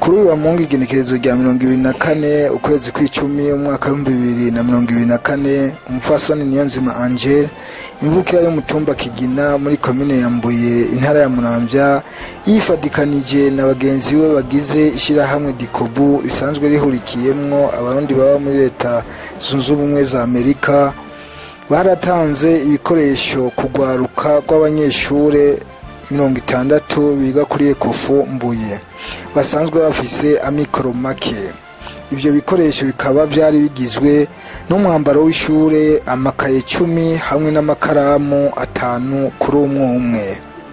kuri uyu wa mungu igenekerezo rya mirongo ibiri na kane ukwezi kw'icumi umwaka w'ibihumbi bibiri na mirongo ibiri na kane umupfasoni niyonzima angel imvukira y'umutumba kigina muri komine ya mbuye intara ya muramvya yifadikanije na bagenzi be bagize ishyirahamwe dikobu risanzwe rihurikiyemwo abarundi baba muri leta zunze ubumwe za amerika baratanze ibikoresho kugwaruka rw'abanyeshure mirongo itandatu biga kuri ekofu mbuye basanzwe bafise amikoro make ibyo bikoresho bikaba byari bigizwe n'umwambaro w'ishure amakaye cumi hamwe n'amakaramu atanu kuri umwe umwe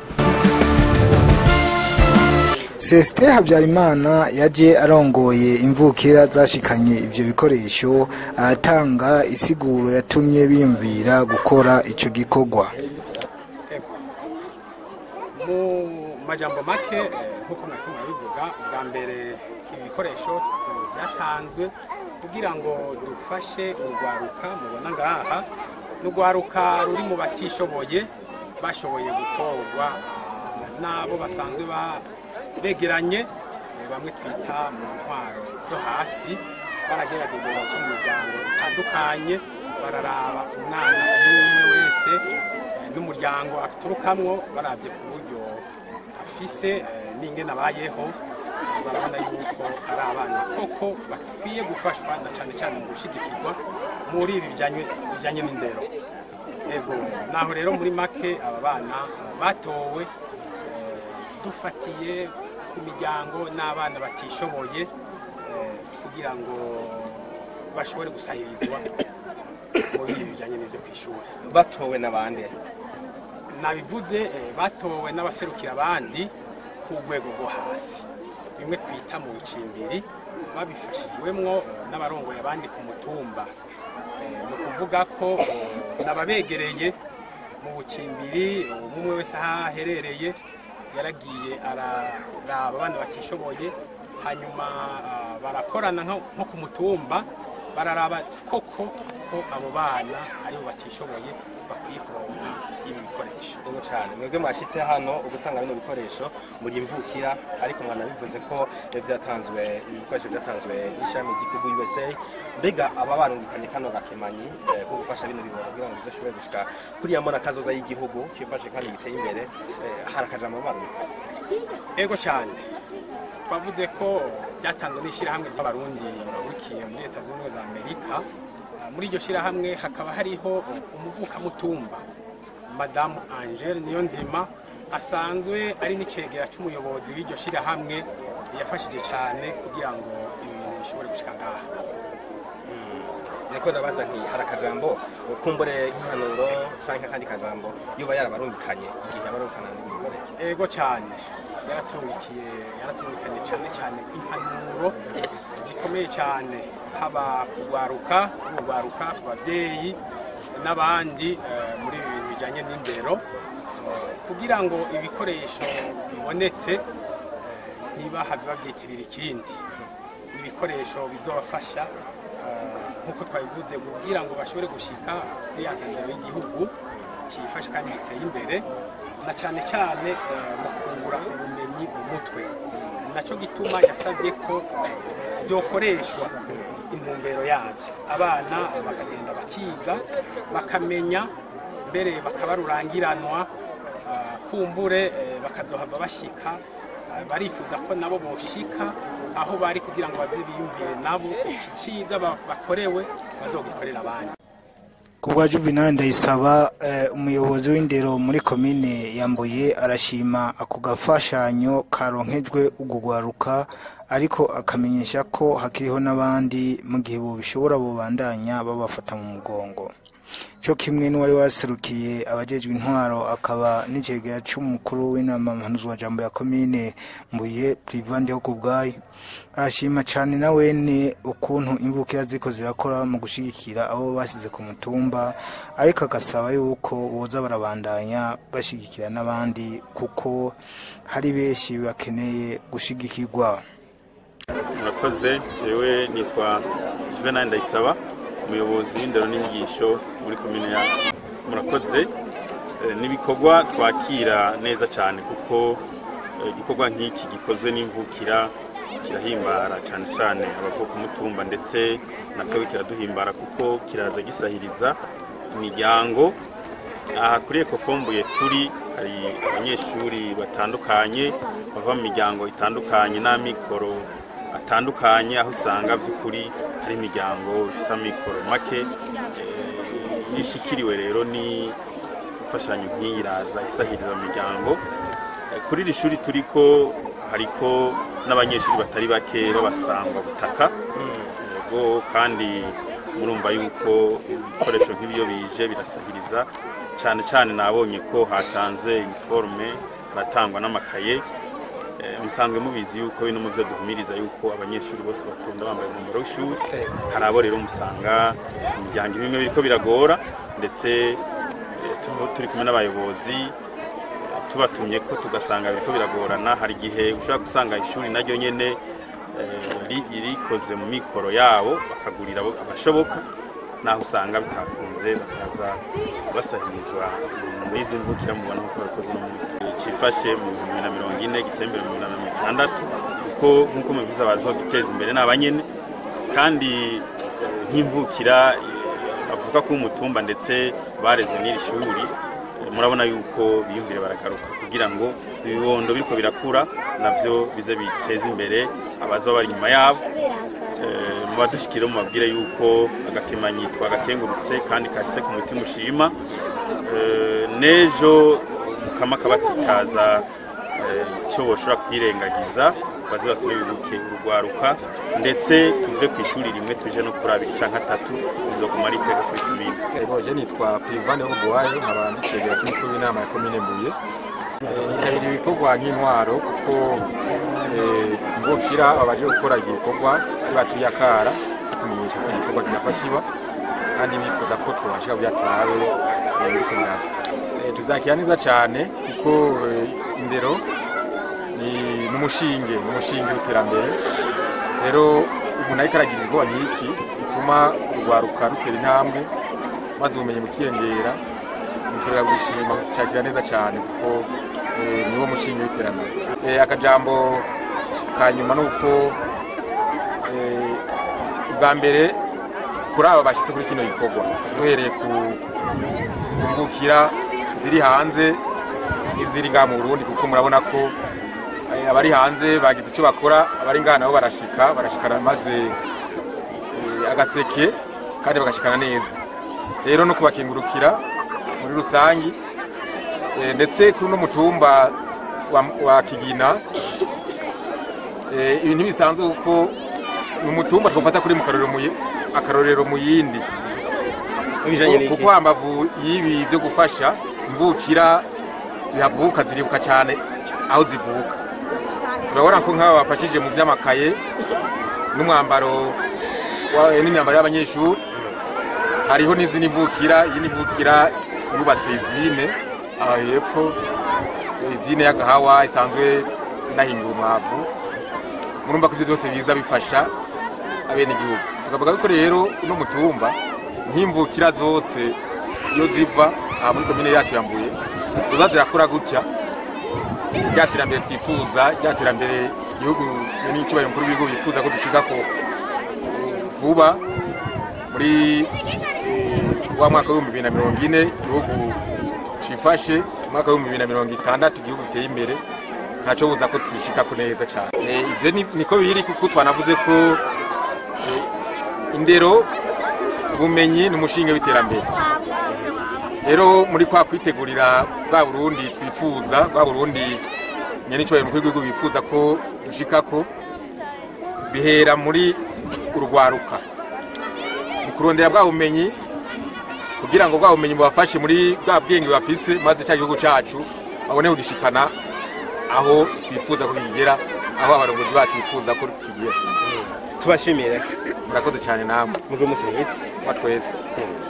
Celestin Habyarimana yaje arongoye imvukira zashikanye ivyo bikoresho aratanga isiguro yatumye biyumvira gukora ico gikorwa mu majambo make eh, nk'uko mwari murabivuga bwa mbere ibi bikoresho eh, byatanzwe kugira ngo dufashe urwaruka mubona ngaha n'urwaruka ruri mu batishoboye bashoboye gutorwa ah, n'abo basanzwe ba- begeranye eh, bamwe twita mu ntwaro zo hasi baragerageje baca mu miryango itandukanye bararaba umwana umwe umwe wese eh, n'umuryango aturukamwo barabye ku buryo afise eh, n'ingene abayeho barabona yuko ari abana koko bakwiye gufashwa na cyane cyane mu gushyigikirwa muri ibi bijyanye bijyanye n'indero ego naho rero muri make aba bana eh, batowe eh, dufatiye ku miryango n'abana batishoboye eh, kugira ngo bashobore gusahirizwa muri ibi bijyanye n'ibyo ku ishuri batowe n'abandi nabivuze eh, batowe n'abaserukira abandi ku rwego rwo hasi bimwe twita mu bucimbiri babifashijwemwo eh, n'abarongoye abandi ku mutumba Eh, ni ukuvuga ko eh, n'ababegereye mu bucimbiri eh, umwe wese aho aherereye yaragiye araraba abana batishoboye hanyuma ah, barakorana nko nko ku mutumba bararaba koko ko abo bana aribo batishoboye bakwiye kuronka ibi bikoresho Yego cyane mwebwe mwashyitse hano ugutanga bino bikoresho muri imvukira ariko mwanabivuze ko eh, byatanzwe ibi bikoresho byatanzwe n'ishami ry'igihugu USA mbega aba barungikanye kano gakemanyi eh, ko gufasha bino biboro kugira ngo bizoshobore gushika kuriya mbona kazoza y'igihugu kifashe kandi giteye imbere eh, hari akajambo barungikanye ego cyane twavuze ko byatanzwe n'ishyirahamwe ry'abarundi bahurikiye muri leta zunze ubumwe za amerika Ah, muri iryo shyirahamwe hakaba hariho umuvukamutumba madamu angele niyo nzima asanzwe ari n'icegera cy'umuyobozi w'iryo shyirahamwe yafashije cyane kugira ngo ibintu bishobore gushika ngaha niko ndabaza nti hari akajambo kumbure nk'impanuro canke akandi kajambo yoba yarabarungikanye igihe yabarungikana n'ibyo bikoresho ego cyane yaratungikiye yaratumvikanye cyane cyane impanuro zikomeye cyane haba kugwaruka kugwaruka ku babyeyi n'abandi eh, muri ibi bintu bijyanye n'indero eh, kugira ngo ibikoresho bibonetse eh, ntibahave babyitirira ikindi ni ibikoresho bizobafasha eh, nk'uko twabivuze kugira ngo bashobore gushika kuri ya ntambero y'igihugu cyifashe kandi giteye imbere na cyane cyane eh, mu kungura ubumenyi mu mutwe nacyo gituma yasabye ko byokoreshwa intumbero yabyo abana bakagenda bakiga bakamenya mbere bakabarurangiranwa ah, kumbure eh, bakazohava bashika ah, barifuza ko nabo boshika aho bari kugira ngo baze biyumvire nabo iki ciza ba- bakorewe bazogikorera abandi ku bwa juvenal ndayisaba eh, umuyobozi w'indero muri komine yambuye arashima ako gafashanyo karonkejwe ugugwaruka ariko akamenyesha ko hakiriho n'abandi mu gihe bobishobora bobandanya babafata mu mugongo cyo kimwe n'uwari waserukiye abajejwe intwaro akaba n'icegera c'umukuru w'inama mpanuzwajambo ya komine mbuye privandeho ku bwayo arashima cyane na wene ukuntu imvukira ziko zirakora mu gushigikira abo basize ku mutumba ariko agasaba yuko boza barabandanya bashigikira n'abandi kuko hari benshi bakeneye gushigikirwa murakoze jewe nitwa juvenal ndayisaba umuyobozi w'indero n'inyigisho muri komine ya murakoze Eh, n'ibikorwa twakira neza cyane kuko eh, igikorwa nk'iki gikozwe n'imvukira kirahimbara cyane cyane abavuka umutumba ndetse na twebwe kiraduhimbara kuko kiraza gisahiriza imiryango aha kuri ekofombuye turi hari abanyeshuri batandukanye bava mu miryango itandukanye n'amikoro atandukanye aho usanga by'ukuri hari imiryango ifite amikoro make Eh, iyo ishikiriwe rero ni imfashanyo nk'iyi iraza isahiriza imiryango Eh, kuri iri shuri turiko hariko n'abanyeshuri batari bake b'abasangwa butaka yego kandi murumva yuko ibikoresho nk'ibyo bije birasahiriza cyane cyane nabonye ko hatanzwe iniforume haratangwa n'amakaye Eh, musanzwe mubizi yuko bino mu byo duhumiriza yuko abanyeshuri bose batonda bambaye umwambaro w'ishuri hari abo rero musanga imiryango imwe biriko biragora ndetse eh, tuvu- turi kumwe n'abayobozi tubatumye ko tugasanga biriko biragorana hari igihe ushobora gusanga ishuri naryo nyene eh, ri- rikoze mu mikoro yabo bakagurira abo- abashoboka naho usanga bitakunze bakaza basahirizwa muri izi mvukira mubona nk'uko babikoze uno munsi cifashe mu bihumbi bibiri na mirongo ine giteye imbere mu bihumbi bibiri na mirongo itandatu kuko nk'uko mubivuze abaziho giteza imbere ni abanyene kandi eh, nk'imvukira eh, bavuga ko umutumba ndetse barezwe n'iri shuri eh, murabona yuko biyumvire baragaruka kugira ngo ibibondo biriko birakura navyo bize biteze imbere abaza bari inyuma yabo Eh, mu badushikire mubabwire yuko agakemanyi twagakengurutse kandi kahise ku mutima ushima Eh, n'ejo mukama kabatsikaza icyo boshobora kwirengagiza baze basubire bibuke urugwaruka ndetse tuve ku ishuri rimwe tuje no kuri abiri canke atatu bizoguma ari iteka kuri komine Ego je nitwa Privane Obuwayo nkaba ndicegera cy'umukuru w'inama ya komine Mbuye Eh, nitabira ibikorwa nk'intwaro kuko eh, mvukira abaje gukora iki gikorwa baturiye akara batumenyesha ko igikorwa kinapa kiba kandi bifuza ko twabasha kugira turabe eh, biriko biraba Eh, tuzakira neza cyane kuko eh, indero ni n'umushinge n'umushinge w'iterambere rero umuntu ariko aragira ibikorwa nk'iki bituma urwaruka rutera intambwe maze ubumenyi bukiyongera muturega gushima cyakira neza cyane kuko eh, niwo mushinga w'iterambere Eh, akajambo ka nyuma ni uko eh, ubwa mbere kuri aba bashyitse kuri kino gikorwa duhereye ku ku mvukira ziri hanze n'iziri ngaha mu Burundi kuko murabona ko eh, abari hanze bagize icyo bakora abari ngaha nabo barashika barashikana maze eh, agaseke kandi bagashikana neza rero no kubakingurukira muri rusangi eh, ndetse kuri uno mutumba wa, wa Kigina eh, ibintu bisanzwe kuko ni umutumba twafata kuri mu karorero mu yi- akarorero mu yindi Ibijanye n'iki? kuko hambavu y'ibi byo gufasha imvukira zihavuka ziribuka cyane aho zivuka turabona ko nk'aba bafashije mu by'amakaye n'umwambaro wa- n'imyambaro y'abanyeshuri hariho n'izindi mvukira iyi ni mvukira yubatse izine aha hepfo izine y'agahawa isanzwe inahingura umwavu murumva ko ibyo byose biza bifasha abenegihugu tukavuga ko rero uno mutumba nk'imvukira zose iyo ziva aha muri komine yacu ya Mbuye tuza zirakura gutya rya terambere twifuza rya terambere igihugu n'icyubahiro mukuru w'igihugu bifuza ko dushika ko vuba muri eh, wa mwaka w'ibihumbi bibiri na mirongo ine igihugu cifashe umwaka w'ibihumbi bibiri na mirongo itandatu igihugu giteye imbere ntaco buza ko tubishikako neza cyane Eh, ivyo ni- niko biri kuko twanavuze ko eh, indero ubumenyi ni umushinge w'iterambere rero muri kwa kwitegurira bwa burundi twifuza bwa burundi nyenicyohero mukuru w'igihugu bifuza ko dushikako bihera muri urwaruka mu kurondera bwa bumenyi kugira ngo bwa bumenyi bubafashe muri bwa bwenge bafise maze cya gihugu cacu babone kugishikana aho twifuza ko kigera aho abarongozi bacu bifuza ko kigera tubashimire murakoze cyane namwe mugire umunsi mwiza wa twese Mm.